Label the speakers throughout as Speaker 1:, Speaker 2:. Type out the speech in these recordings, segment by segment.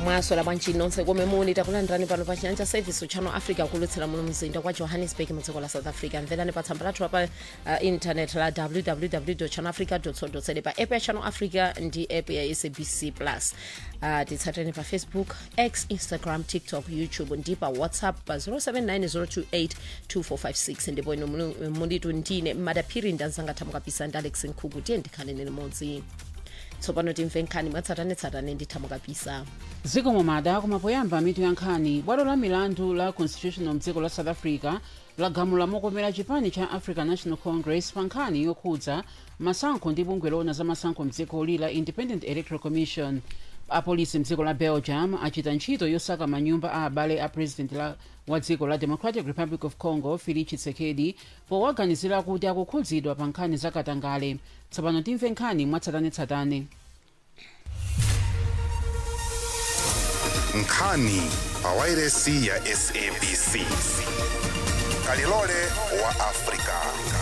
Speaker 1: mwasola bwanji nonse komwe muli takulandirani pano pa chinyanja service channel africa kulutsira muno mzinda kwa johannesburg mu dziko la south africa mverani pa tsamba lathu pa uh, internet la www channel africa co za pa app ya channel africa ndi app ya sabc plus uh, titsateni pa facebook x instagram tiktok youtube ndi pa whatsapp pa 0790282456 ndipo ino muli- mulitu ndine madaphiri ndanzanga thamukapisa ndi alex nkhuku tiye ndikhaleni limodzi tsopano timve nkhani mwatsatanetsatane ndi thamukapisa
Speaker 2: zikomo mada koma poyamba mitu ya nkhani bwalo la milandu la constitutional mdziko la south africa lagamula mokomera chipani cha african national congress pa nkhani yokhudza masankho ndi bungwe loona za masankho mdzikoli la independent electoral commission apolisi mdziko la belgium achita ntchito yosaka manyumba a abale a president la, wa dziko la democratic republic of congo felix tshisekedi powaganizira kuti akukhudzidwa pa nkhani za katangale tsopano timve nkhani mwatsatanetsatane
Speaker 3: nkhani pa wairesi ya sabc kalilole wa afrika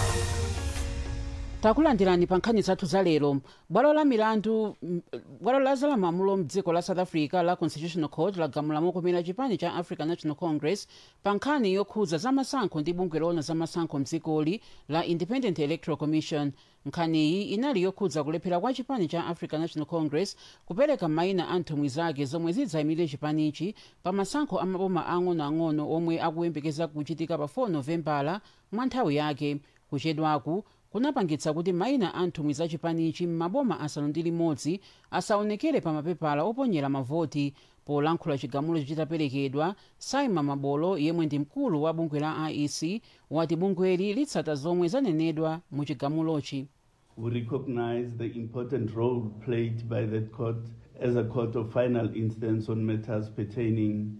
Speaker 2: takulandirani pa nkhani zathu za lero bwalo la milandu m- bwalo la zalamulo mdziko la south africa la constitutional court lagamula mokomera chipani cha african national congress pa nkhani yokhudza za masankho ndi bungwe loona za masankho mdzikoli la independent electoral commission nkhaniyi inali yokhudza kulephera kwa chipani cha african national congress kupereka mayina a nthumwi zake zomwe zidzayimire chipanichi pa masankho amaboma ang'onoang'ono omwe akuyembekeza kuchitika pa 4 novembala mwa nthawi yake kuchedwaku kunapangitsa kuti mayina a nthumwi za chipanichi m'maboma asanu ndi limodzi asaonekere pa mapepala oponyera mavoti polankhula chigamulo chitaperekedwa saima mabolo yemwe ndi mkulu wa bungwe la iec wati bungweli litsata zomwe zanenedwa mu chigamulochi
Speaker 4: We recognize the important role played by that court as a court of final instance on matters pertaining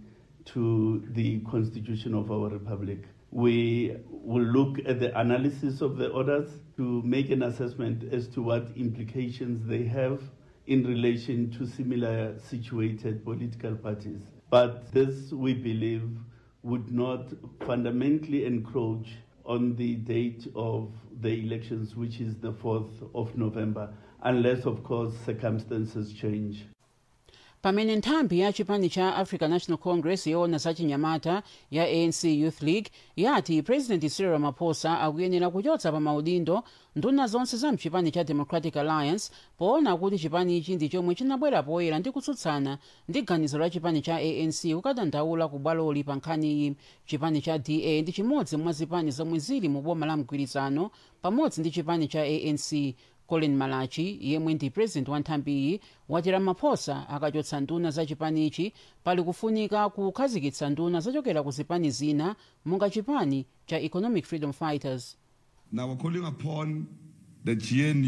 Speaker 4: to the constitution of our republic. We will look at the analysis of the orders to make an assessment as to what implications they have in relation to similar situated political parties. But this, we believe, would not fundamentally encroach on the date of the elections, which is the 4th of November, unless, of course, circumstances change.
Speaker 2: pamene nthambi ya chipani cha african national congress yoona za chinyamata ya anc youth league yati president cyril ramaphosa akuyenera kuchotsa pa maudindo nduna zonse za mchipani cha democratic alliance poona kuti chipanichi ndi chomwe chinabwera poyera ndi kutsutsana ndi ganizo la chipani cha anc kukadandaula ku bwaloli pa nkhaniyi chipani cha da ndi chimodzi mwa zipani zomwe zili mu boma la mgwirizano pamodzi ndi chipani cha anc colin malachi yemwe ndi president wa nthambiyi wati ramaphosa akachotsa nduna za chipanichi pali kufunika kukhazikitsa nduna zochokera ku zipani zina monga chipani cha economic freedom fighters
Speaker 5: Now we're calling upon the GNU